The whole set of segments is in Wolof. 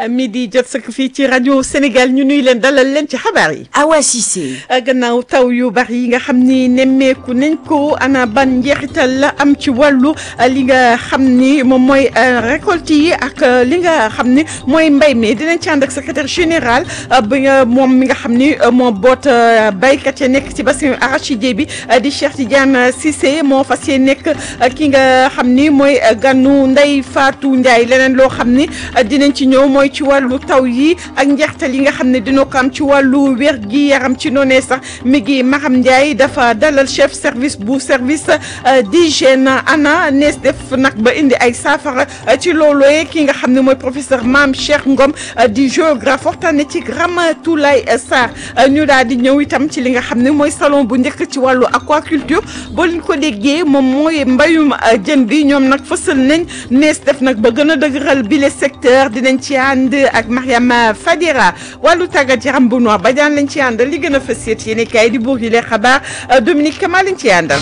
midi jot sëkk fii ci rajo Sénégal ñu nuy leen dalal leen ci xabaar yi. Awa Cissé. gannaaw taw yu bari yi nga xam ni nemmeeku nañ ko ana ban njeexital la am ci wàllu li nga xam ni moom mooy récolte yi ak li nga xam ni mooy mbay mi dinañ ci ànd ak secrétaire général bi nga moom mi nga xam ni moo boot baykat ya nekk ci bassin arachidier bi di Cheikh Tidiane Cissé moo fas yéene nekk ki nga xam ni mooy ganu Ndeye Fatou Ndiaye leneen loo xam ni dinañ ci ñëw mooy ci wàllu taw yi ak njeextal yi nga xam ne dina ko am ci wàllu wér gi yaram ci noonee sax mi ngi Maham Ndiaye dafa dalal chef service bu service d'hygiène ana nees def nag ba indi ay saafara ci loolooyee ki nga xam ne mooy professeur Mame Cheikh Ngom di géographe waxtaane ci Ramatoulaye Sarr ñu daal di ñëw itam ci li nga xam ne mooy salon bu njëkk ci wàllu aquaculture boo leen ko déggee moom mooy mbayum jën bi ñoom nag fësal nañ nees def nag ba gën a dëgëral bile secteur dinañ ci ànd ak Mariama Fadira wàllu tàggat yaram bu noir ba daan lañ ci àndal li gën a fës yéet yéen kaay di buur yi lee xabaar Dominique Kama lañ ci àndal.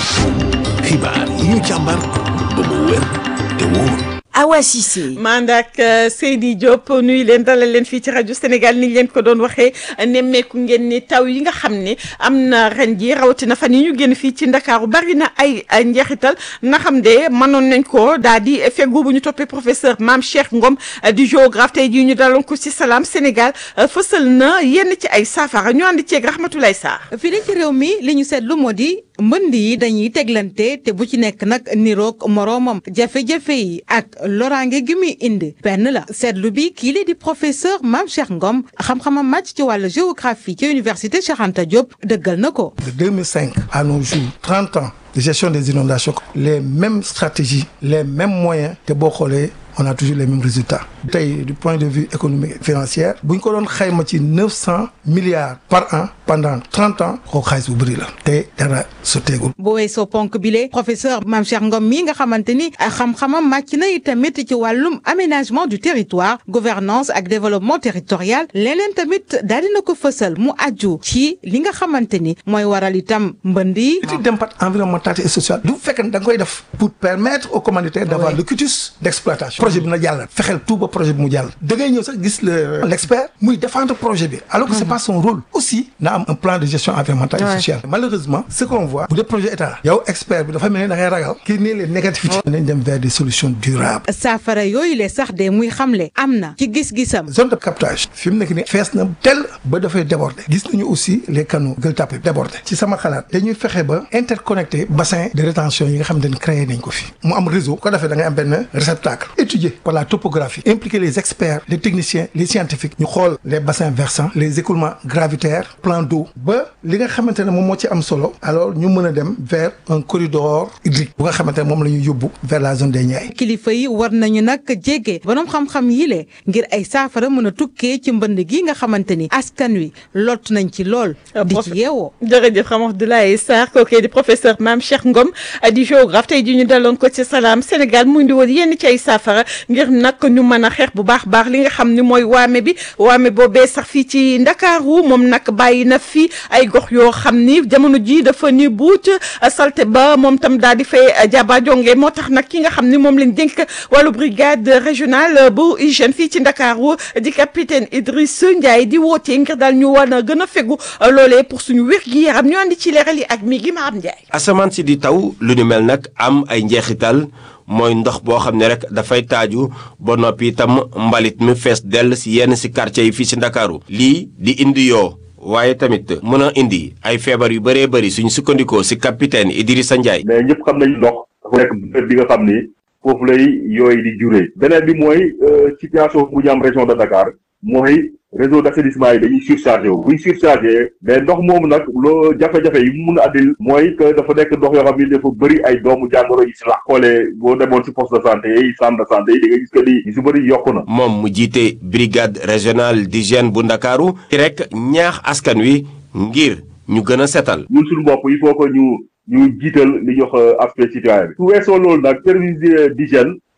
xibaar yi ñu càmbar ba mu wér te wóor. Awa Cissé. mandak Seydi Diop nuyu leen dalal leen fii ci rajo Sénégal ni leen ko doon waxee nemmeeku ngeen ni taw yi nga xam ne am na ren ji rawatina fan yi ñu génn fii ci Ndakaaru bari na ay njeexital na xam de mënoon nañ ko daal di feggu bu ñu toppee professeur Mame Cheikh Ngom di géographe tey jii ñu daloon ko ci Salam Sénégal fësal na yenn ci ay saafara ñu ànd ceeg Rahmatoulaye Sarr. fii ci réew mi li ñu seetlu moo di mbënd yi dañuy teglante te bu ci nekk nag niroog moroomam jafe-jafe yi ak loraange gi muy indi benn la seetlu bi kii la di professeur Mame Cheikh Ngom xam-xamam màcc ci wàllu géographie ci université Cheikh Anta Diop dëggal na ko. de 2005 à nos jours 30 ans de gestion des inondations les mêmes stratégies les mêmes moyens te boo xoolee on a toujours les mêmes résultats tey du point de vue économique et financier bu ñu ko doon xayma ci neuf cent milliards par an pendant trente ans kooku xaalis bu bëri la te dara sotteegul. bu weesoo ponk bile professeur Mame Cheikh Ngom mii nga xamante ni xam-xamam màcc na tamit ci wàllum aménagement du territoire gouvernance ak développement territorial leneen tamit daal dina ko fësal mu aju ci li nga xamante ni mooy waral itam mbënd yi. étude d'impact environnemental et social du fekkee da nga koy def pour permettre aux commanditaires d'avoir le quitus d'exploitation. projet bi na jàll fexeel tout ba projet bi mu jàll da ngay ñëw sax gis le l'expert muy défendre projet bi alors que c'est pas son rôle aussi na am un plan de gestion environnementale et sociale malheureusement ce qu'on voit bu dee projet état yow expert bi dafa mel ni da ngay ragal kii nii les négativités nañ dem vers des solutions durables saafara yooyu le sax de muy xamle am na ci gis-gisam zone de captage fi mu nekk ni fees na tel ba dafay déborder gis nañu aussi les canaux Gueule Tapée déborder ci sama xalaat dañuy fexe ba interconnecter bassin de rétention yi nga xam ne créé nañ ko fi mu am réseau ko defee da ngay am benn réceptacle étudié par la topographie impliquer les experts les techniciens les scientifiques ñu xool les bassins versants les écoulements gravitaires plans d'eau ba li nga xamante ne moom moo ci am solo alors ñu mën a dem vers un corridor hydrique bu nga xamante ne moom la ñuy yóbbu vers la zone des Niayes. kilifa yi war nañu nag jege borom xam-xam yi le ngir ay saafara mën a tukkee ci mbënd gi nga xamante ni askan wi lott nañ ci lool. di ci yeewoo. jërëjëf Rahmatoulaye Sarr kooku di professeur Mame Cheikh Ngom di géographe tey jii ñu daloon ko ci Salam Sénégal mu indi woon yenn ci ay saafara ngir nag ñu mën a xeex bu baax baax li nga xam ni mooy waame bi waame boobee sax fii ci Ndakaaru moom nag bàyyi na fi ay gox yoo xam ni jamono ji dafa ni buut salte ba moom tam daal di fay jaba jonge moo tax nag ki nga xam ni moom lañ dénk wàllu brigade régionale bu hygiène fii ci Ndakaaru di capitaine Idriss Ndiaye di wootee ngir daal ñu war a gën a fegu loolee pour suñu wér gi yaram ñu andi ci leeral yi ak mi gi ma am Ndiaye. asamaan si di taw lu ni mel nag am ay njeexital. mooy ndox boo xam ne rek dafay taaju ba noppi itam mbalit mi fees dell si yenn si quartier yi fii si ndakaaru lii di indi yoo waaye tamit mën a indi ay feebar yu bëree bëri suñu sukkandikoo si capitaine Idrissa Ndiaye. mais ñëpp xam nañu ndox dafa nekk bërëb bi nga xam ni foofu lay yooyu di juree. beneen bi mooy situation bu ñu am région de Dakar mooy réseau d'assainissement yi dañuy surchargé wu buñ surchargé mais ndox moomu nag loo jafe-jafe yi mu mun a addil mooy que dafa nekk ndox yoo xam ni dafa bëri ay doomu jàngoro yi si la xoolee boo demoon si poste de santé yi centre de santé yi di nga gis que ni yu si bëri yokku na moom mu jiite brigade régionale d'hygiène bu ndakaaru ci rek ñaax askan wi ngir ñu gën a setal ñun suñu bopp il faut que ñu ñu jiital li ñuy wax aspect citoyen bi su weesoo loolu nag service d'hygiène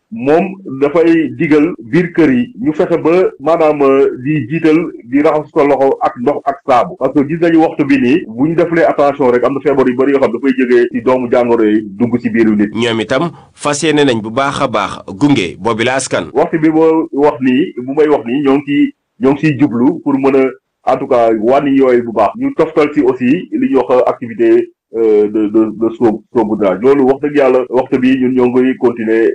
moom dafay digal biir kër yi ñu fexe ba maanaam di jiital di raxas ko loxo ak ndox ak saabu parce que gis nañu waxtu bi nii bu ñu defalee attention rek am na feebar yu bëri yoo xam dafay jógee ci doomu jàngoro yi dugg ci biiru nit. ñoom itam fas yéene nañ bu baax a baax gunge boobi la askan. waxtu bi boo wax nii bu may wax nii ñoo ngi ciy ñoo ngi ciy jublu pour mën a en tout cas wàññi yooyu bu baax. ñu toftal ci aussi li ñuy wax activité. de de de soobu saupoudrage loolu wax dëgg yàlla waxtu bi ñun ñoo ngi continuer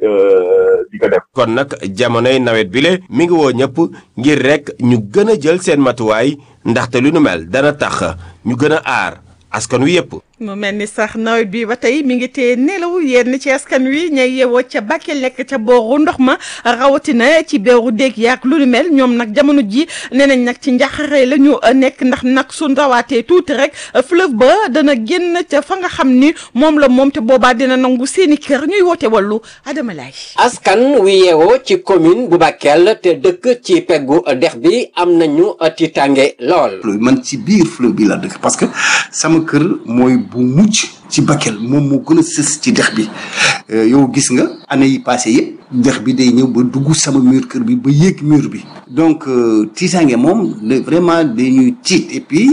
di ko def. kon nag jamonoy nawet bi le mi ngi woo ñëpp ngir rek ñu gën a jël seen matuwaay ndaxte lu nu mel dana tax ñu gën a aar askan wi yëpp. mu mel ni sax nawet bi ba tey mi ngi tee nelaw yenn ci askan wi ñay yeewoo ca Bakel nekk ca booru ndox ma rawatina ci beeru déeg yaak lu ni mel ñoom nag jamono ji nee nañ nag ci njaxare la ñu nekk ndax nag su ndawaatee tuuti rek fleuve ba dana génn ca fa nga xam ni moom la moom te boobaa dina nangu seeni kër ñuy woote wàllu Adama Laye askan wi yeewoo ci commune bu Bakel te dëkk ci peggu dex bi am nañu tiitange lool. man ci biir fleuve bi la dëkk parce que sama kër mooy bu mujj ci Bakel moom moo gën a sës ci dex bi yow gis nga année yi passé yëpp dex bi day ñëw ba dugg sama mur kër bi ba yéeg mur bi donc tiitaange moom vraiment dañuy tiit et puis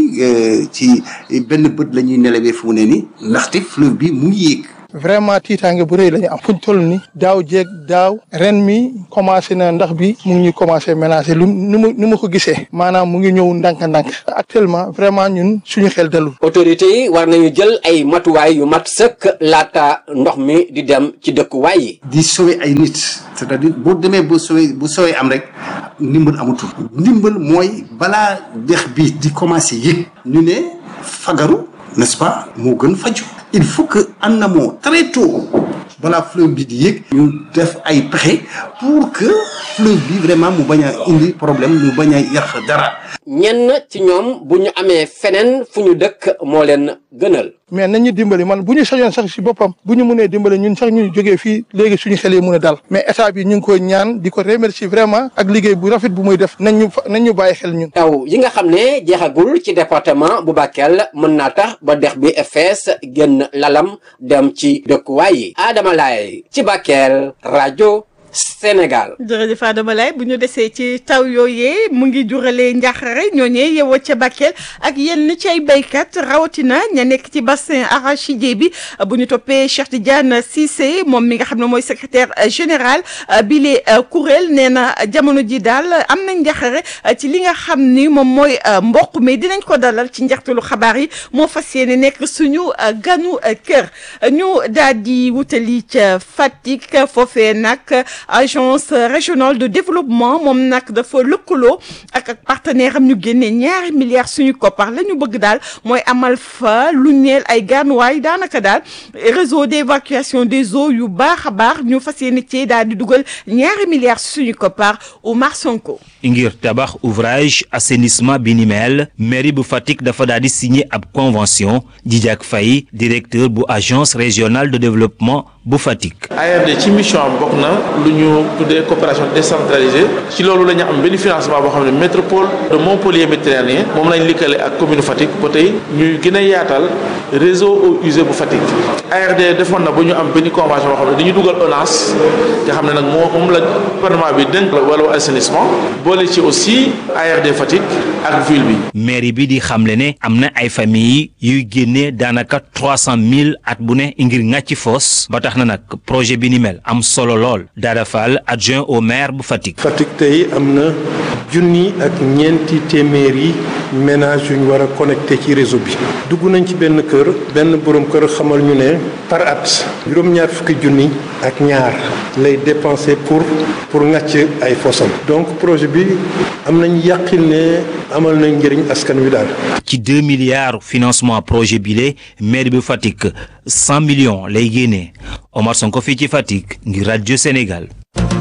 ci benn bët la ñuy nelawee fu mu ne ni ndaxte fleuve bi mu ngi yéeg vraiment tiitaange bu rëy la ñu am fuñ toll ni daaw jéeg daaw ren mi commencé na ndax bi mu ngi ñuy commencé ménager lu ni mu ni ma ko gisee maanaam mu ngi ñëw ndànk-ndànk actuellement vraiment ñun suñu xel dalul autorités yi war nañu jël ay matuwaay yu mat sëkk laata ndox mi di dem ci dëkkuwaay yi di sauver ay nit c'est-à-dire boo demee ba sauver bu sauver am rek ndimbal amatul ndimbal mooy balaa dex bi di commencé yëg ñu ne fagaru n'est-ce pas moo gën faju il faut que en amont très tôt balaa fleuve bi di yëg ñu def ay pexe pour que fleuve bi vraiment mu bañ a indi problème mu bañ a yàq dara ñenn ci ñoom bu ñu amee feneen fu ñu dëkk moo leen gënal mais nañu dimbali man bu ñu sañoon sax si boppam bu ñu mënee dimbali ñun sax ñu jógee fii léegi suñu xel yi mën a dal mais état bi ñu ngi koy ñaan di ko remercier vraiment ak liggéey bu rafet bu muy def nañ ñu nañ ñu bàyyi xel ñun. taw yi nga xam ne jeexagul ci département bu Bakel mën naa tax ba dex bi fees génn lalam dem ci dëkkuwaay yi Adama Laye ci Bakel rajo. Sénégal. jërëjëf Adama Laye bu ñu desee ci taw yooyee mu ngi juralee njaaxare ñooñee yeewoo ca Bakel ak yenn ci ay béykat rawatina ña nekk ci bassin arachidier bi bu ñu toppee Cheikh Tidiane Cissé moom mi nga xam ne mooy secrétaire général bile kuréel nee na jamono ji daal am na njaaxare ci li nga xam ni moom mooy mboq mi dinañ ko dalal ci njeextalu xabaar yi moo fas yéene nekk suñu ganu kër ñu daal di wutali ca Fatick foofee nag. agence régionale de développement moom nag dafa lëkkaloo ak ak partenaire am ñu génnee ñaari milliards suñu koppar la ñu bëgg daal mooy amal fa lu ñeel ay gaanuwaay daanaka daal réseau d'évacuation des eaux yu baax a baax ñu fas yéene ci daal di dugal ñaari milliards suñu koppar Oumar Sonko. ngir tabax ouvrage assainissement bi ni mel mairie bu Fatick dafa daal di signé ab convention Djidiack Faye directeur bu agence régionale de développement bu Fatick. ARD ci mission am bokk na lu ñu tuddee coopération décentralisée ci loolu la ñu am benn financement boo xam ne métropole de Montpellier méditerranéen moom lañ likkale ak commune Fatick ba tey ñuy gën a yaatal réseau eaux usées bu Fatick. ARD defoon na ba ñu am benn convention boo xam ne dañuy dugal ONAS nga xam ne nag moo moom la gouvernement bi dénk wàllu assainissement boole ci aussi ARD Fatick ak ville bi. mairie bi di xamle ne am na ay familles yuy génnee daanaka trois cent mille at bu ne ngir ŋàcc foos ba tax na nag projet bi ni mel am solo lool Dada Fall adjoint au maire bu Fatick. Fatick tey am na junni ak ñeenti téeméeri ménage yu ñu war a connecté ci réseau bi dugg nañ ci benn kër benn borom kër xamal ñu ne par at juróom-ñaar fukki junni ak ñaar lay dépensé pour pour ŋàcc ay fosam donc projet bi am nañ yàqil ne amal nañ njëriñ askan wi daal. ci deux milliards financement projet bile maire bu Fatick cent millions lay génnee Omar Sonko fii ci Fatick ngir rajo Sénégal.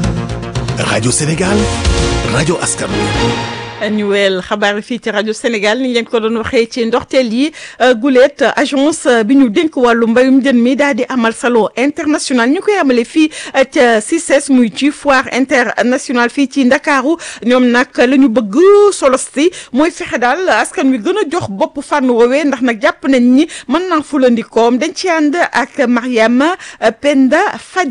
rajo Sénégal rajo askan wi. ñu weel xabaar fii ci rajo Sénégal ni ñu leen ko doon waxee ci ndorteel yi gulet agence bi ñu dénk wàllu mbayum jën mi daal di amal salon international ñu koy amale fii ca CICES muy ci foire internationale fii ci Ndakaaru ñoom nag la ñu bëgg solos si mooy fexe daal askan wi gën a jox bopp fànn woowee ndax nag jàpp nañ ni mën naa fulandikoom dañ ci ànd ak Mariama Penda Fadera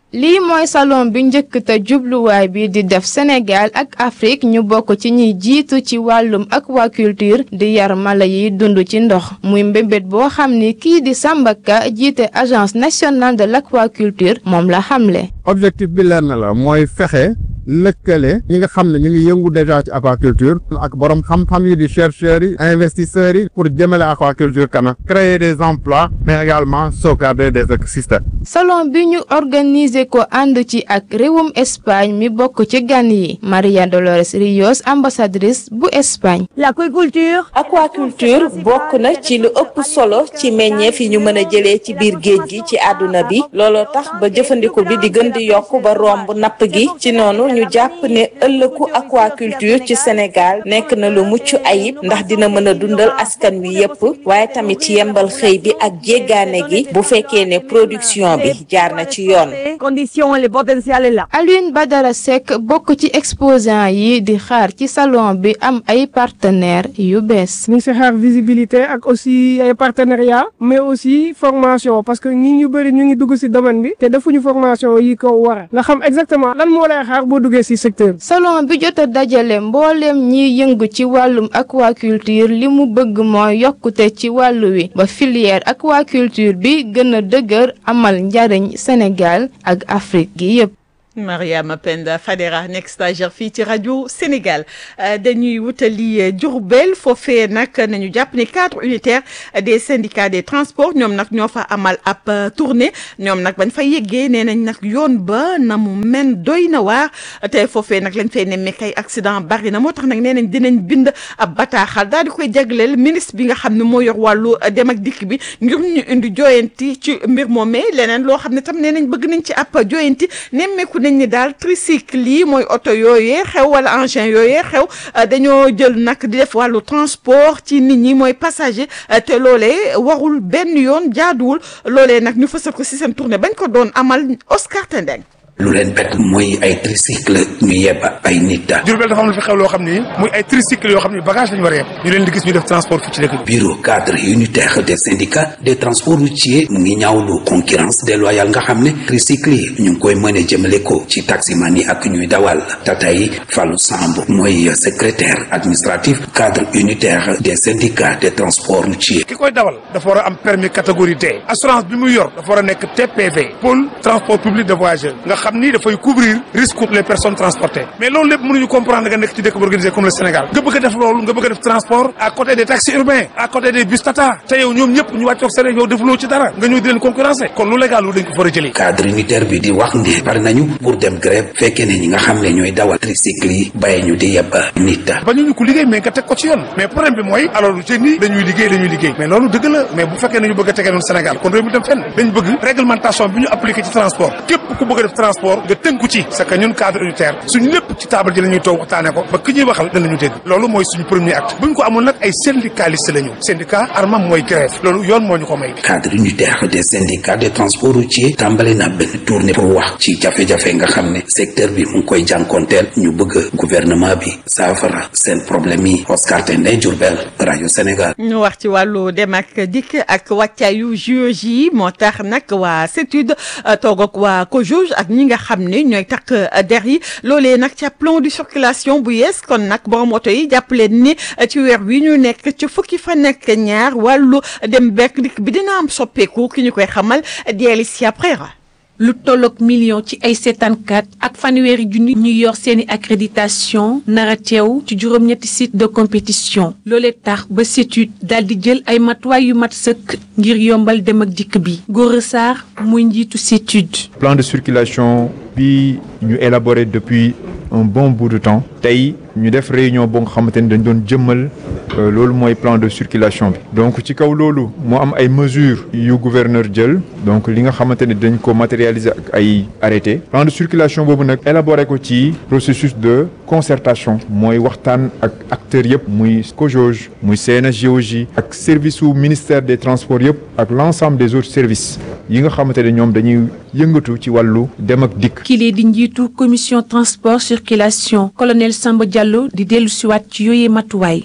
lii mooy salon bi njëkk te jubluwaay bi di def Sénégal ak Afrique ñu bokk ci ñiy jiitu ci wàllum aquaculture di yar mala yi dund ci ndox muy mbébét boo xam ni kii di Samba Ka jiite agence nationale de l'aquaculture moom la xamle. objectif bi leer na la mooy fexe lëkkale ñi nga xam ne ñu ngi yëngu déjà ci aquaculture ak borom xam-xam yi di chercheurs yi investisseurs yi pour jëmale aquaculture kanam créer des emplois mais également sauvegarder des écosystèmes. salon bi ñu organiser ko ànd ci ak réewum Espagne mi bokk ci gan yi Maria Dolores Rios ambassadrice bu Espagne. l'aquaculture. aquaculture bokk na ci lu ëpp solo ci meññeef yi ñu mën a jëlee ci biir géej gi ci àdduna bi looloo tax ba jëfandiku bi di gën di yokk ba romb napp gi ci noonu ñu jàpp ne ëllëgu aquaculture ci Sénégal nekk na lu mucc ayib ndax dina mën a dundal askan wi yépp waaye tamit yembal xëy bi ak jéggaane gi bu fekkee ne production bi jaar na ci yoon. condition le potentiel est là. Alioune Badara Seck bokk ci exposant yi di xaar ci salon bi am ay partenaires yu bees. ñu ngi si xaar visibilité ak aussi ay partenariat mais aussi formation parce que ñi ñu bëri ñu ngi dugg si domaine bi te defuñu formation yi ko war nga xam exactement lan moo lay xaar boo duggee si secteur salon bi jot a dajale mbooleem ñiy yëngu ci wàllum aquaculture li mu bëgg mooy yokkute ci wàllu wi ba filière aquaculture bi gën a dëgër amal njariñ Sénégal ak Afrique gi yépp Mariama Penda Fadera nekk stagiaire fii ci rajo Sénégal dañuy wutali Diourbel foofee nag nañu jàpp ne cadre unitaire des syndicats des transports ñoom nag ñoo fa amal ab tournée ñoom nag bañ fa yeggee nee nañ nag yoon ba na mu men doy na waar te foofee nag lañ fay nemmeek ay accident bari na moo tax nag nee nañ dinañ bind ab bataaxal daal di koy jagleel ministre bi nga xam ne moo yor wàllu dem ak dikk bi ngir ñu indi joyanti ci mbir moomee leneen loo xam ne tam nee nañ bëgg nañ ci ab joyanti nemmeeku nañ ni daal tricycle yi mooy oto yooyee xew wala engin yooyee xew dañoo jël nag di def wàllu transport ci nit ñi mooy passager te loolee warul benn yoon jaaduwul loolee nag ñu fësal ko si seen tournée bañ ko doon amal Oscar Tendeng lu leen bett mooy ay tricycle ñu yeb ay nit daal. Diourbel dafa am lu fi xew loo xam ni muy ay tricycle yoo xam ni bagage lañu war a yeb ñu leen di gis ñu def transport fii ci dëkk bi. bureau cadre unitaire des syndicats des transports routiers mu ngi ñaawlu concurrence déloyale nga xam ne tricycle yi ñu ngi koy mën a jëmale ko ci taximan yi ak ñuy dawal tata yi Fallou Samb mooy secrétaire administratif cadre unitaire des syndicats des transports routiers. ki koy dawal dafa war a am permis catégorie D assurance bi muy yor dafa war a nekk TPV pôle transport public de voyageurs nga xam ni dafay couvrir risque pour les personnes transportées mais loolu lépp mënuñu comprendre nga nekk ci dëkk bu organisé comme le Sénégal nga bëgg a def loolu nga bëgg a def transport à côté des taxis urbains à côté des bus tata te yow ñoom ñëpp ñu wàccoog seen yow defuloo ci dara nga ñëw di leen concurrencer kon lu légal lu dañ ko fa war a jëlee cadre unitaire bi di wax ne pare nañu pour dem grève fekkee ne ñi nga xam ne ñooy dawal tricycle yi bàyyi ñu di yeb nit ba ñu ñu ko liggéey mais nga teg ko ci yoon mais problème bi mooy alors lu ci ni dañuy liggéey dañuy liggéey mais loolu dëgg la mais bu fekkee ne ñu bëgg a tegee noonu Sénégal kon réew mi dem fenn dañ bëgg réglementation bi ñu appliqué ci transport képp ku bëgg a def transport nga tënku ci c'est que ñun cadre unitaire suñu lépp ci table ji la ñuy toog waxtaane ko ba ki ñuy waxal danañu dégg loolu mooy suñu premier acte bu ñu ko amul nag ay syndicaliste la ñu syndicat armam mooy grève loolu yoon moo ñu ko may cadre unitaire des syndicats des transports routiers tàmbali na benn tournée pour wax ci jafe-jafe nga xam ne secteur bi mu ngi koy jànkonteel ñu bëgg gouvernement bi saafara seen problème yi Oscar Tendé Diourbel rajo Sénégal ñu wax ci wàllu dem ak dikk ak wàccaayu JOJ yi moo tax nag waa CETUD toog ak waa COJOJ ak ñi nga xam ne ñooy takk der yi loolee nag ca plan de circulation bu yees kon nag borom oto yi jàpp leen ni ci weer wi ñu nekk ci fukki fa nekk ñaar wàllu dem bekk dikk bi dina am soppeeku ki ñu koy xamal di Alicia Prera lu tolloog million ci ay seetaankat ak fanweeri junni ñu yor seeni accréditation nara teew ci juróom-ñetti site de compétition loolee tax ba CETUD daal di jël ay matuwaay yu mat sëkk ngir yombal dem ak dikk bi Gora Sarr muy njiitu CETUD plan de circulation bi ñu élaboré depuis un bon bout de temps tey ñu def réunion boo nga xamante ni dañ doon jëmmal loolu mooy plan de circulation bi donc ci kaw loolu moo am ay mesures yu gouverneur jël donc li nga xamante ni dañ ko matérialiser ak ay arrêté plan de circulation boobu nag élaboré ko ci processus de concertation mooy waxtaan ak acteurs yëpp muy COJOJ muy CNSGOJ ak service su ministère des transports yëpp ak l'ensemble des autres services yi nga xamante ne ñoom dañuy yëngatu ci wàllu dem ak dikk. kile di njiitu commission transport circulation colonel Samba Diallo di dellu siwaat ci yooyee matuwaay.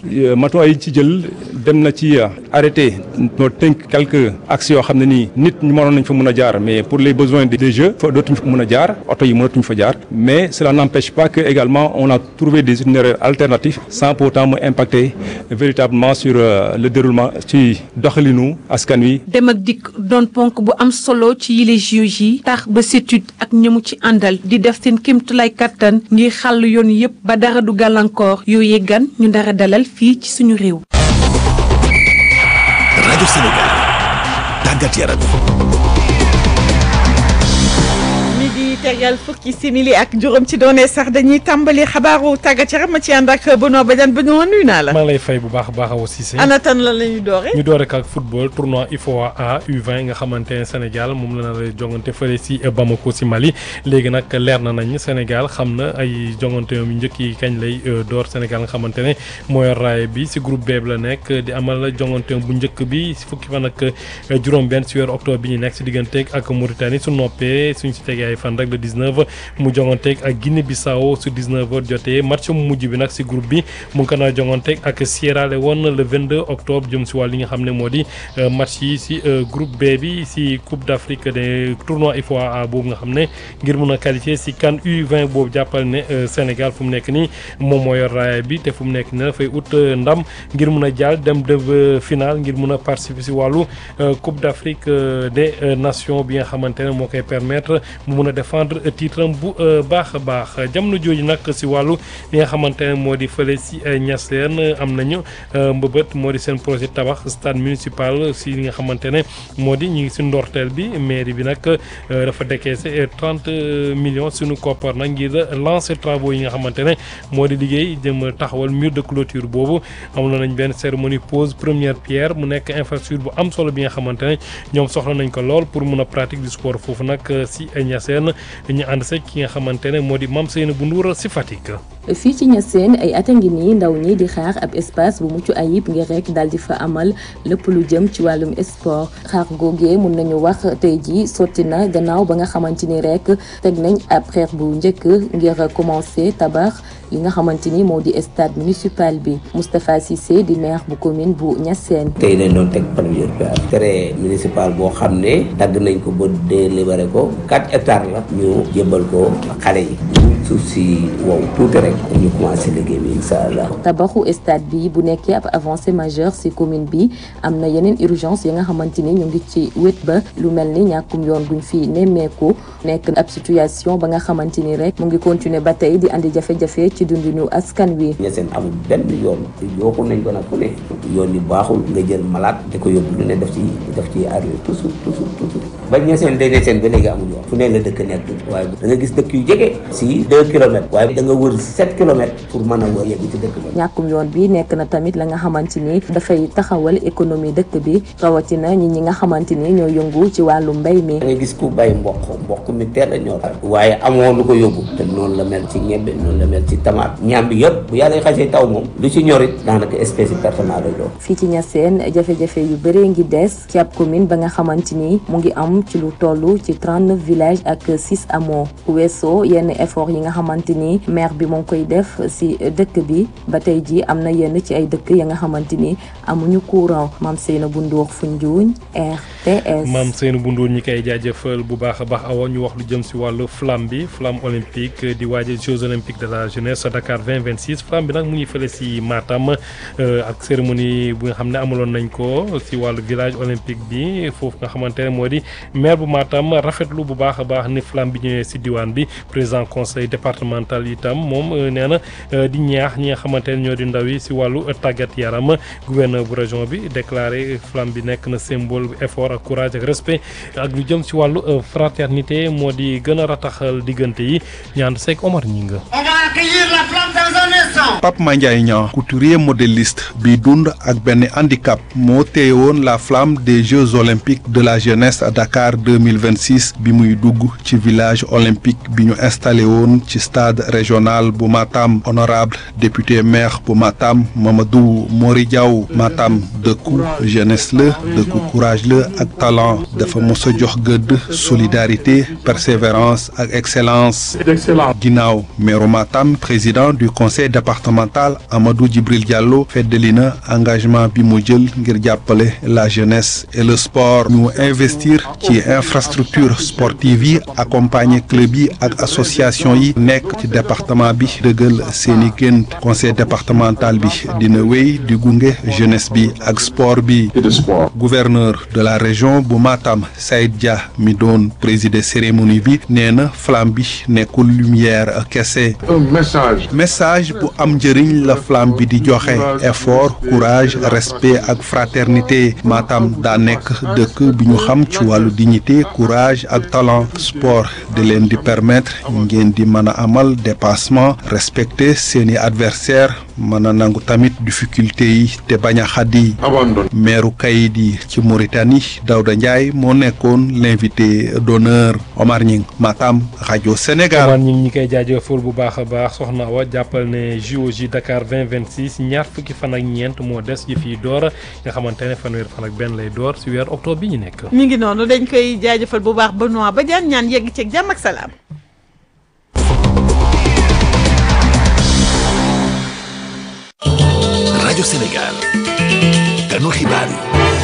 matuwaay yi ci jël dem na ci arrêté noo tënk quelques axes yoo xam ne nii nit ñu mënoon nañ fa mën a jaar mais pour les besoins des jeux fa dootuñ fa mën a jaar oto yi mënatuñ fa jaar mais cela n'empêche pas que également on a trouvé des itinéraires alternatifs sans pour autant mu impacter véritablement sur le déroulement ci doxalinu askan wi. dem ak dikk doon ponk bu am solo ci yile JOJ yi tax ba CETUD ak ñamu ci àndal di def seen kéemtulaay kattan ngir xàll yoon yépp ba dara du gàllankoor yooyee gan ñu dara dalal fii ci suñu réew. rajo Sénégal tàggat yaram. di tegal fukki simili ak juróom ci doone sax dañuy tàmbali xabaaru tàggat yaram ma ci ànd ak Benoît Badiane Benoît nuyu naa la. maa ngi lay fay bu baax a baax a aussi. ana tan la la ñuy doore. ñu doore ak football tournoi IFOA A U20 nga xamante ne Sénégal moom la nar a jongante fële si Bamako si Mali léegi nag leer na nañ Sénégal xam na ay jongante yu njëkk yi kañ lay door Sénégal nga xamante ne mooy raay bi si groupe B la nekk di amal jongante bu njëkk bi si fukki fan ak juróom-benn si weeru octobre bi ñu nekk si digganteeg ak Mauritanie su noppee suñ si tegee ay fan rek le 19 mu jonganteeg ak Guinée Bissau su 19h jotee match mu mujj bi nag si groupe bi mu ngi ko naa jonganteeg ak Sierra Leone le 22 octobre jëm si wàll li nga xam ne moo di match yi si groupe B bi si Coupe d'Afrique des tournois IFOA boobu nga xam ne ngir mun a qualifier si CAN U20 boobu jàppal ne Sénégal fu mu nekk nii moom moo yor raaya bi te fu mu nekk nii dafay ut ndam ngir mun a jàll dem de final ngir mun a participer si wàllu Coupe d'Afrique des Nations bi nga xamante ne moo koy permettre mu mun a défendre titre am bu baax a baax jamono jooju nag si wàllu li nga xamante ne moo di fële si Niassène am nañu mbëbët moo di seen projet tabax stade municipal si li nga xamante ne moo di ñu ngi si ndorteel bi mairie bi nag dafa décaissé trente millions suñu koppar nag ngir lancer travaux yi nga xamante ne moo di liggéey jëm taxawal mur de clôture boobu amoon nañ benn cérémonie pose première pierre mu nekk infrastructure bu am solo bi nga xamante ne ñoom soxla nañ ko lool pour mun a pratique du sport foofu nag si Niassène ñu ànd se ki nga xamante ne moo di Mame Seyna bu Ndour si Fatick. fii ci Niassène ay at a ngi nii ndaw ñi di xaar ab espace bu mucc ayib ngir rek daal di fa amal lépp lu jëm ci wàllum sport xaar googee mun nañu wax tey ji sotti na gannaaw ba nga xamante ni rek teg nañ ab xeer bu njëkk ngir commencer tabax li nga xamante ni moo di stade municipal bi Moustapha Cissé di maire bu commune bu Niassène. tey dañ doon teg première pierre terrain municipal boo xam ne dagg nañ ko ba délibéré ko 4 hectares la ñu jébbal ko xale yi suuf si wow tuuti rek ñu commencé liggéey bi incha allah. tabaxu stade bi bu nekkee ab avancée majeure ci commune bi am na yeneen urgence yi nga xamante ni ñu ngi ci wét ba lu mel ni ñàkkum yoon guñ fi nemmeeku nekk ab situation ba nga xamante ni rek mu ngi continuer ba tey di andi jafe-jafe ci dundinu askan wi. Niassène amul benn yoon yooxul nañ ko nag fu ne yoon yi baaxul nga jël malade di ko yóbbu lu ne def ci def ci arrivé toujours toujours toujours ba Niassène day Niassène ba léegi amul yoon fu ne la dëkk nekk waaye da nga gis dëkk yu jege si deux kilomètres waaye da nga wër sept kilomètres pour mën a wër yegg ci dëkk ba ñàkkum yoon bi nekk na tamit la nga xamante ni dafay taxawal économie dëkk bi rawatina ñi ñi nga xamante ni ñoo yëngu ci wàllu mbay mi da nga gis ku bay mboq mboq mi teel a ñor waaye amoo lu ko yóbbu te noonu la mel ci ñebbe noonu la mel ci tamaate ñaam bi yëpp bu yàlla xasee taw moom lu ci ñorit daanaka espèce personnelle lay doon fii ci Niassène jafe-jafe yu bëree ngi des ci ab commune ba nga xamante ni mu ngi am ci lu toll ci 39 villages ak 6 hameaux ku weesoo yenn effort yi nga xamante ni maire bi moo ngi koy def si dëkk bi ba tey ji am na yenn ci ay dëkk ya nga xamante ni amuñu courant Mame Seyna bu Ndour Foundiougne RTS. Mame Seyna bu Ndour ñi koy jaajëfal bu baax a baax awa ñu wax lu jëm si wàllu flamme bi flamme olympique di waajal Jeux olympiques de la jeunesse Dakar 2026 flamme bi nag mu ngi fële si Matam ak cérémonie bu nga xam ne amaloon nañ ko si wàllu village olympique bi foofu nga xamante ne moo di maire bu Matam rafetlu bu baax a baax ni flamme bi ñëwee si diwaan bi président conseil départemental itam moom nee na di ñaax ñi nga xamante ne ñoo di ndaw yi si wàllu tàggat yaram gouverneur bu région bi déclaré flamme bi nekk na symbole bu effort ak courage ak respect ak lu jëm si wàllu fraternité moo di gën a rataxal diggante yi ñaan seeg Omar Ñinga Pape Mandiaye Niang couturier modéliste bi dund ak benn handicap moo téye woon la flamme des Jeux olympiques de la jeunesse à Dakar 2026 bi muy dugg ci village olympique bi ñu installé woon ci stade régional bu Matam honorable député maire bu Matam Mamadou Mori Diaw Matam dëkku jeunesse la dëkku courage la ak talent dafa mos a jox gëdd solidarité persévérance ak excellence ginnaaw meeru Matam Matam président du conseil départemental Amadou Djibril Diallo feddali na engagement bi mu jël ngir jàppale la jeunesse et le sport ñu investir ci infrastructure sportive yi accompagner club yi ak association yi nekk ci département bi dëggal seeni gént conseil départemental bi dina wéy di gunge jeunesse bi ak sport bi gouverneur de la région bu Matam Saïd Dia mi doon présider cérémonie bi nee na flamme bi nekkul lumière kese message bu am njëriñ la flamme bi di joxe effort courage respect ak fraternité Matam daa nekk dëkk bi ñu xam ci wàllu dignité courage ak talent sport di leen di permettre ngeen di mën a amal dépassement respecter seeni adversaire mën a nangu tamit difficulté yi te bañ a xaddi meeru kayit yi ci Mauritanie Daouda Ndiaye moo nekkoon l'invité d'honneur Omar Ñing Matam rajo Sénégal Omar Ñing ñi koy jaajëfal bu baax a baax soxna Awa jàppal ne JOJ Dakar 2026 ñaar fukki fan ak ñeent moo des yi fii door nga xamante ne fanweer fan ak benn lay door si weer octobre bi ñu nekk mi ngi noonu dañ koy jaajëfal bu baax Benoît Badiane ñaan yegg ceeg jàmm ak salaam rajo Sénégal ganu xibaar yi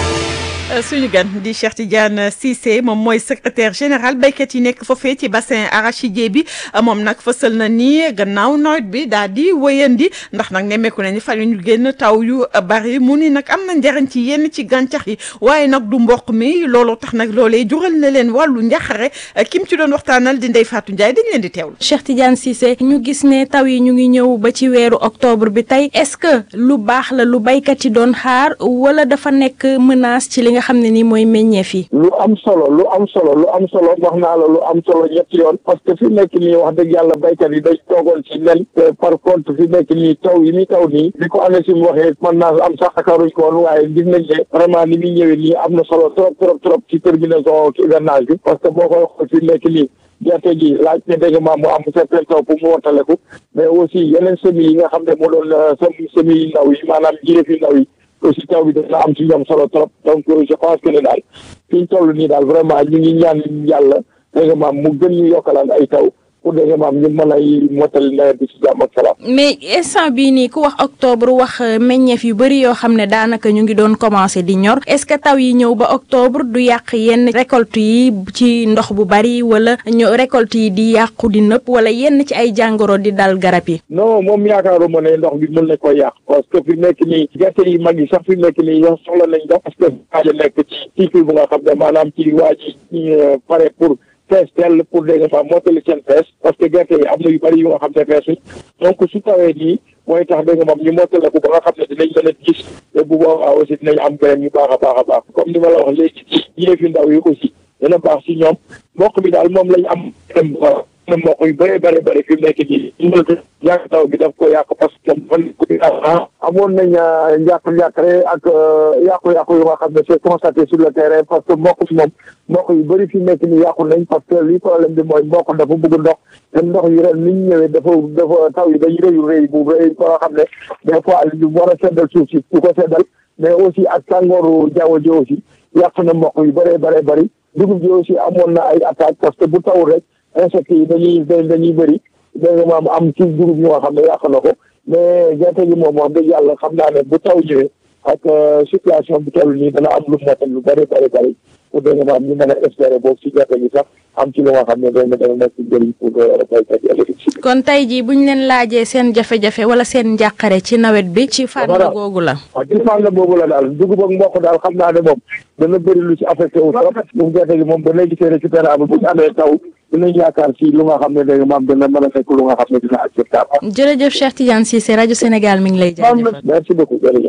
suñu gan di Cheikh Tidiane Cissé moom mooy secrétaire général béykat yi nekk foofee ci bassin arachidier bi moom nag fësal na ni gannaaw nawet bi daal di wëyandi ndax nag nemmeeku nañu fan ñu génn taw yu bari mu ni nag am na njariñ ci yenn ci gàncax yi waaye nag du mboq mi looloo tax nag loolee jural na leen wàllu njaxare kim ci doon waxtaanal di Ndeye Fatou Ndiaye dañ leen di teewlu. Cheikh Tidiane Cissé ñu gis ne taw yi ñu ngi ñëw ba ci weeru octobre bi tey est-ce que lu baax la lu béykat yi doon xaar wala dafa nekk menace ci li nga xam ne ni mooy meññeef yi. lu am solo lu am solo lu am solo wax naa la lu am solo ñetti yoon parce que fi nekk nii wax dëgg yàlla béykat yi dañ toogoon ci nen par contre fi nekk nii taw yi muy taw nii bi ko amee si mu waxee mën naa am sax akaaruñ ko woon waaye gis nañ ne vraiment ni muy ñëwee nii am na solo trop trop trop ci terminaison ci hivernage bi parce que boo koy xool fi nekk nii gerte gi laaj ne dégg nga mu am certain taw pour mu wontaleku mais aussi yeneen semis yi nga xam ne moo doon sem semis yi ndaw yi maanaam jiréef yi ndaw yi aussi taw bi dana am ci ñoom solo trop donc je pense que ne daal fi ñu toll nii daal vraiment ñu ngi ñaan yàlla dégg nga maam mu gën ñu yokkalaan ay taw pour dégg nga maam ñu mën ay mottali nawet bi ci jàmm ak salaam. mais instant bii nii ku wax octobre wax meññeef yu bëri yoo xam ne daanaka ñu ngi doon commencé di ñor est-ce que taw yi ñëw ba octobre du yàq yenn récolte yi ci ndox bu bari wala ñu récolte yi di yàqu di nëpp wala yenn ci ay jàngoro di dal garab yi. non moom yaakaaruma ne ndox bi mën na ko yàq parce que fi nekk nii gerte yi mag yi sax fi nekk nii yow soxla nañ ndox parce que waaja nekk ci cycle bu nga xam ne maanaam ci waa ji pare pour. fees tell pour dégg nga maam mottali seen fees parce que gerte yi am na yu bëri yu nga xam ne feesuñ donc su tawee nii mooy tax dégg nga maam ñu mottale ko ba nga xam ne dinañ mën a gis te bu boobaa aussi dinañ am beneen yu baax a baax a baax comme ni ma la wax léegi yéefi ndaw yi aussi dina baax si ñoom mboq bi daal moom lañ am dem bu baax na mboq yu bëree bëri bëri fi mu nekk nii ñu yàq taw bi daf ko yàq parce que fan ko amoon nañ njàq-njàqare ak yàqu-yàqu yu nga xam ne c'est constaté sur le terrain parce que mboq fi moom mboq yu bëri fi mu nekk nii yàqu nañ parce que li problème bi mooy mboq dafa bëgg ndox te ndox yi ren ni ñu ñëwee dafa dafa taw yi dañu rëyu rëy bu rëy ko nga xam ne des fois ñu war a seddal suuf si du ko seddal mais aussi ak tàngooru jaww ji aussi yàq na mboq yu bëree bëree bëri dugub ji aussi amoon na ay attaque parce que bu tawul rek insectes yi dañuy dañuy bëri dégg nga maam am ci dugub yi nga xam ne yàq na ko mais gerte gi moom wax dëgg yàlla xam naa ne bu taw ñëwee ak situation bi toll nii dana am lu motal lu bëri bëri bëri pour dégg nga maam ñu mën a espérer boobu si gerte gi sax am ci lu nga xam ne dégg nga dana nekk njëriñ pour béykat yi ëllëg si kon tey jii bu ñu leen laajee seen jafe-jafe wala seen njàqare ci nawet bi ci fànn googu la waaw ci fànn boobu la daal dugub ak mboq daal xam naa ne moom dana bëri lu ci affecté wu trop bu gerte gi moom ba léegi c'est récupérable bu ñu amee taw dinañ yaakaar si lu nga xam ne dégg nga maam dana mën a nekk lu nga xam ne dina acceptable jërëjëf Cheikh Tidiane Cissé rajo Sénégal mi ngi lay jaajëfal merci beaucoup jërëjëf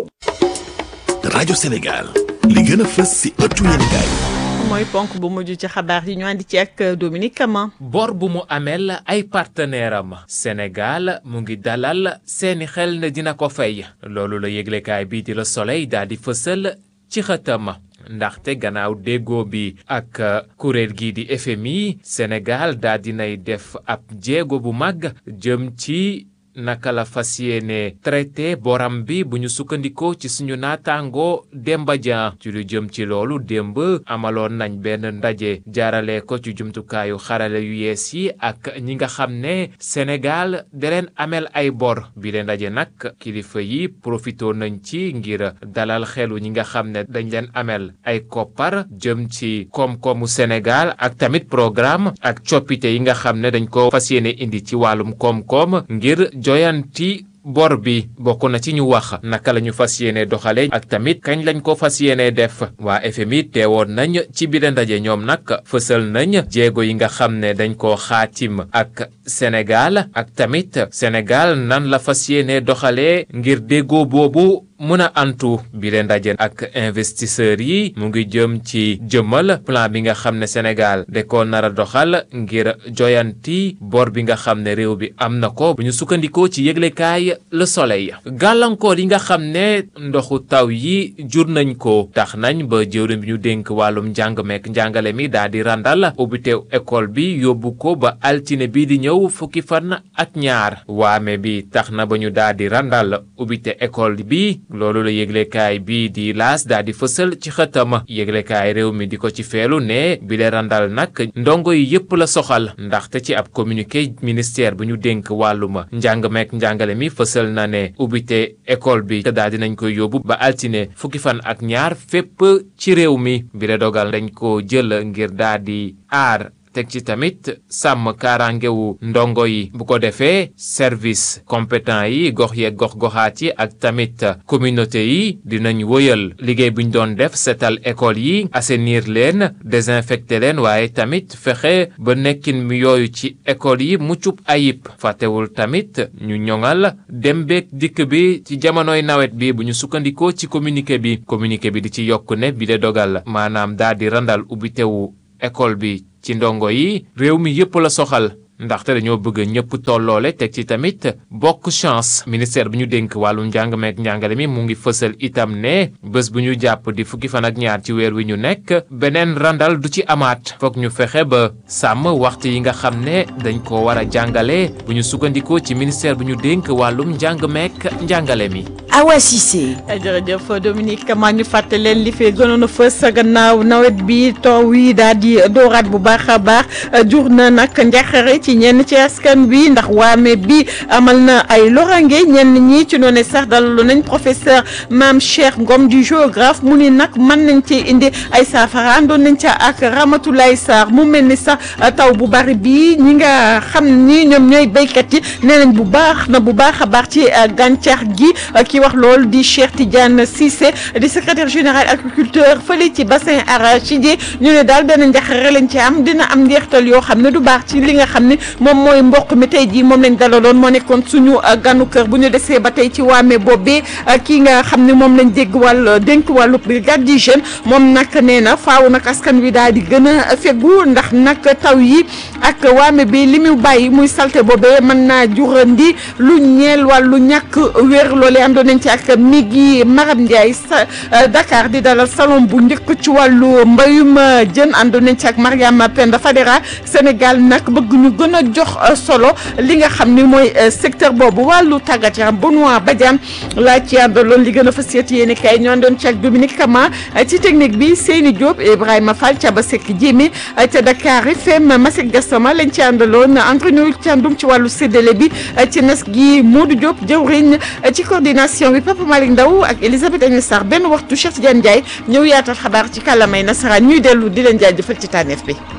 rajo Sénégal li gën a fës si ëttu yéenekaay mooy ponk bu mujj ci xabaar yi ñu andi ci ak Dominique Kama. bor bu mu amel ay partenaire am Sénégal mu ngi dalal seeni xel ne dina ko fay loolu la yëglekaay bii di la Soleil daal di fësal ci xëtam ndaxte gannaaw déggoo bi ak kuréel gii di FMI Sénégal daal dinay def ab jéego bu mag jëm ci naka la fas yéene traité boram bi bu ñu sukkandikoo ci suñu naataango Demba Dia ci lu jëm ci loolu démb amaloon nañ benn ndaje jaarale ko ci jumtukaayu xarale yu yees yi ak ñi nga xam ne Sénégal da leen amel ay bor bi leen ndaje nag kilifa yi profitoo nañ ci ngir dalal xelu ñi nga xam ne dañ leen amel ay koppar jëm ci koom-koomu Sénégal ak tamit programme ak coppite yi nga xam ne dañ ko fas yéene indi ci wàllum koom-koom ngir joyanti bor bi bokk na ci ñu wax naka la ñu fas yéene doxale ak tamit kañ lañ ko fas yéene def waa FMI teewoon nañ ci biir ndaje ñoom nag fësal nañ jéego yi nga xam ne dañ koo xaatim ak Sénégal ak tamit Sénégal nan la fas yéene doxalee ngir déggoo boobu mën a antu bi leen ndaje ak investisseurs yi mu ngi jëm ci jëmmal plan bi nga xam ne Sénégal da ko nar a doxal ngir joyanti bor bi nga xam ne réew bi am na ko bu ñu sukkandikoo ci yëglekaay Le Soleil gàllankoor yi nga xam ne ndoxu taw yi jur nañ ko tax nañ ba jëwriñ bi ñu dénk wàllum njàng meek njàngale mi daal di randal ubbiteew école bi yóbbu ko ba altine bi di ñëw fukki fan ak ñaar waame bi tax na ba ñu daal di randal ubbite école bi loolu la yëglekaay bii di laas daal di fësal ci xëtam yëglekaay réew mi di ko ci feelu ne bi le randal nag ndongo yi yépp la soxal ndaxte ci ab communiqué ministère bu ñu dénk wàlluma njàng meek njàngale mi fësal na ne ubbite école bi te daal dinañ koy yóbbu ba altine fukki fan ak ñaar fépp ci réew mi bi le dogal dañ ko jël ngir daal di aar teg ci tamit sàmm kaaraangewu ndongo yi bu ko defee service compétent yi gox yeeg gox goxaat yi ak tamit communauté yi dinañ wëyal liggéey bu ñu doon def setal école yi assainir leen désinfecter leen waaye tamit fexe ba nekkin mi yooyu ci école yi muccub ayib fàttewul tamit ñu ñoŋal dem beeg dikk bi ci jamonoy nawet bi bu ñu sukkandikoo ci communiqué bi communiqué bi di ci yokk ne bi de dogal maanaam daal di randal ubbitewu école bi ci ndongo yi réew mi yépp la soxal ndaxte dañoo bëgg ñëpp tolloole teg ci tamit bokk chance ministère bi ñu dénk wàllu njàng meek njàngale mi mu ngi fësal itam ne bés bu ñu jàpp di fukki fan ak ñaar ci weer wi ñu nekk beneen randal du ci amaat foog ñu fexe ba sàmm waxtu yi nga xam ne dañ ko war a jàngale bu ñu sukkandikoo ci ministère bi ñu dénk wàllum njàng meek njàngale mi. Awa Cissé. jërëjëf Dominique maa ñu fàtte leen li fi gënoon a fës gannaaw nawet bi taw yi daal di dooraat bu baax a baax jur na nag njaxare ci ñenn ci askan bi ndax waame bi amal na ay lorange ñenn ñi ci noonu sax dalalu nañ professeur Mame Cheikh Ngom du géographe mu ni nag mën nañ ci indi ay saafara àndoon nañ ca ak Ramatoulaye Sarr mu mel ni sax taw bu bari bi ñi nga xam ni ñoom ñooy béykat yi nee nañ bu baax na bu baax a baax ci gàncax gi ki wax loolu di Cheikh Tidiane Cissé di secrétaire général agriculteur fële ci bassin arachidier ñu ne daal benn njaxare lañ ci am dina am njeextal yoo xam ne du baax ci li nga xam ne moom mooy mboq mi tey jii moom lañ dalaloon moo nekkoon suñu ganu kër bu ñu desee ba tey ci waame boobee kii nga xam ne moom lañ dégg wàll dénk wàllu brigade d'hygiène moom nag nee na faaw nag askan wi daal di gën a fegu ndax nag taw yi ak waame bi li mu bàyyi muy salte boobee mën naa jurandi lu ñeel wàllu ñàkk wér loolee àndoon nañ ci ak mi gi Maram Ndiaye sa Dakar di dalal salon bu njëkk ci wàllu mbayum jën àndoon nañ ci ak Mariama Penda Fadera Sénégal nag bëgg ñu gën a jox solo li nga xam ni mooy secteur boobu wàllu tàggat yaram Benoît Badiane laa ci àndaloon li gën a fas yéene kay ñoo doon ci ak Dominique Kama ci technique bi Seyni Diop Ibrahima Fall Thiaba Seck Jéemi ca Dakar FM Masek Gassama lañ ci àndaloon entre ñu ci àndum ci wàllu séddale bi ci nas gi Modou Diop jëwriñ ci coordination bi Papa Malick Ndaw ak Elisabeth Agnès Sarr benn waxtu Cheikh Tidiane Ndiaye ñëw yaatal xabaar ci kàllamay nasaraan ñuy dellu di leen jaajëfal ci tànneef bi